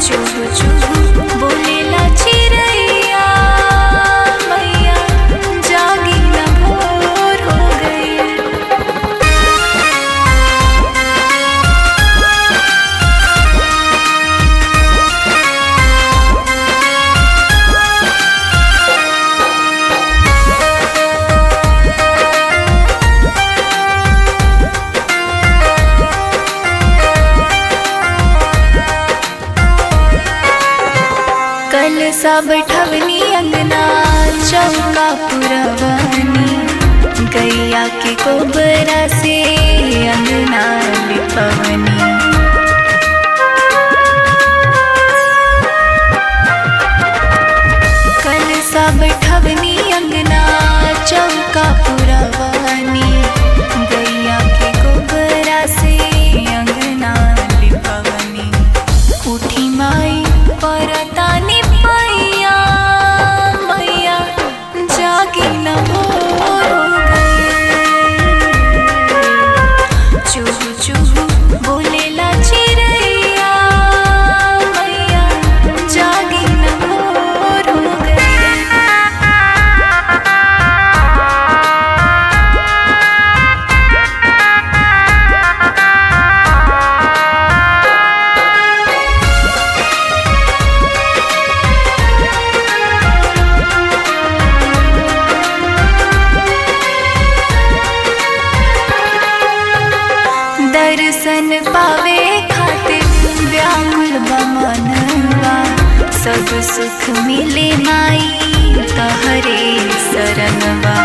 चुहु चुहु बोलेला चिरैया मैया जागी न भोर हो गई कल सब ठवनी अंगना चौका पुरवानी गैया के कोबरा से अंगना लिपवनी कल सब ठवनी अंगना चौका पुरवानी गैया के कोबरा से अंगना लिपवनी उठी माई परतानी पैया मैया जागी न भोर हो गई चुहु चुहु बोलेला चिरैया मैया जागी न भोर हो गई दर्शन पावे खातिर व्याकुल बमनवा सब सुख मिले माई तहरे शरणवा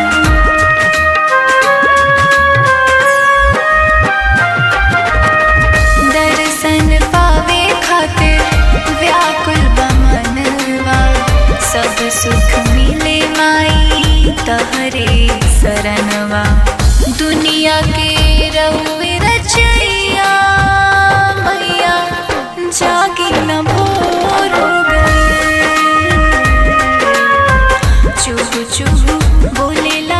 दर्शन पावे खातिर व्याकुल बमनवा सब सुख मिले माई तहरे शरणवा दुनिया के रहुए रचैया मैया जागी न भोर हो गई चुहु चुहु बोलेला